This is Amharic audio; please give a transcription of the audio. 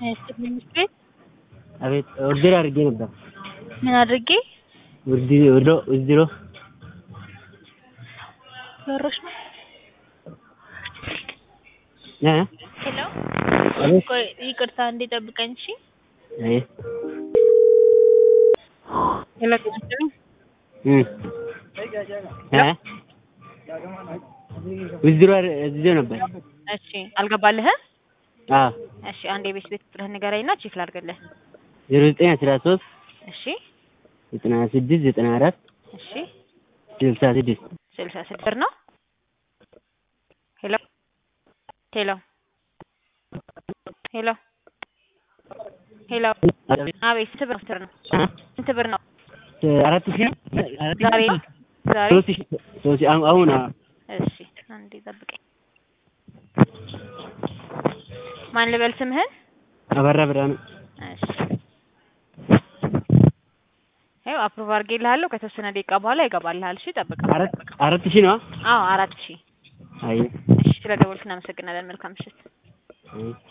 ትምህርት ቤት አቤት ኦርደር አድርጌ ነበር። ምን አድርጌ ውርድ ወዶ ውዝድሮ ወሮሽ ነው። እ ሄሎ አቤት ቆይ ይቅርታ እንዴ ጠብቀኝ እሺ። አይ ሄሎ ጤና እ እ ውዝድሮ ውዝድሮ ነበር። እሺ አልገባልህ? አዎ እሺ አንድ የቤት ቤት ቁጥርህን ንገረኝና ቼክ ላድርግልህ። ዜሮ ዘጠኝ አስራ ሶስት እሺ ዘጠና ስድስት ዘጠና አራት እሺ ስልሳ ስድስት ስልሳ ስድስት ብር ነው። ሄሎ ሄሎ ሄሎ ሄሎ አቤት ስንት ብር ነው? ስንት ብር ነው? አራት ሺህ አራት ሺህ ዛሬ ዛሬ ሶስት ሺህ ሶስት ሺህ አሁን አሁን አዎ እሺ አንዴ ጠብቀኝ። ማን ልበል ስምህን? አበራ ብርሃኑ እሺ ይኸው አፕሩቭ አድርጌልሃለሁ። ከተወሰነ ደቂቃ በኋላ ይገባልሃል። እሺ ጠብቀው። አራት አራት ሺህ ነው አዎ አራት ሺህ አይ እሺ ስለደወልክ እናመሰግናለን። መልካም ምሽት። አይ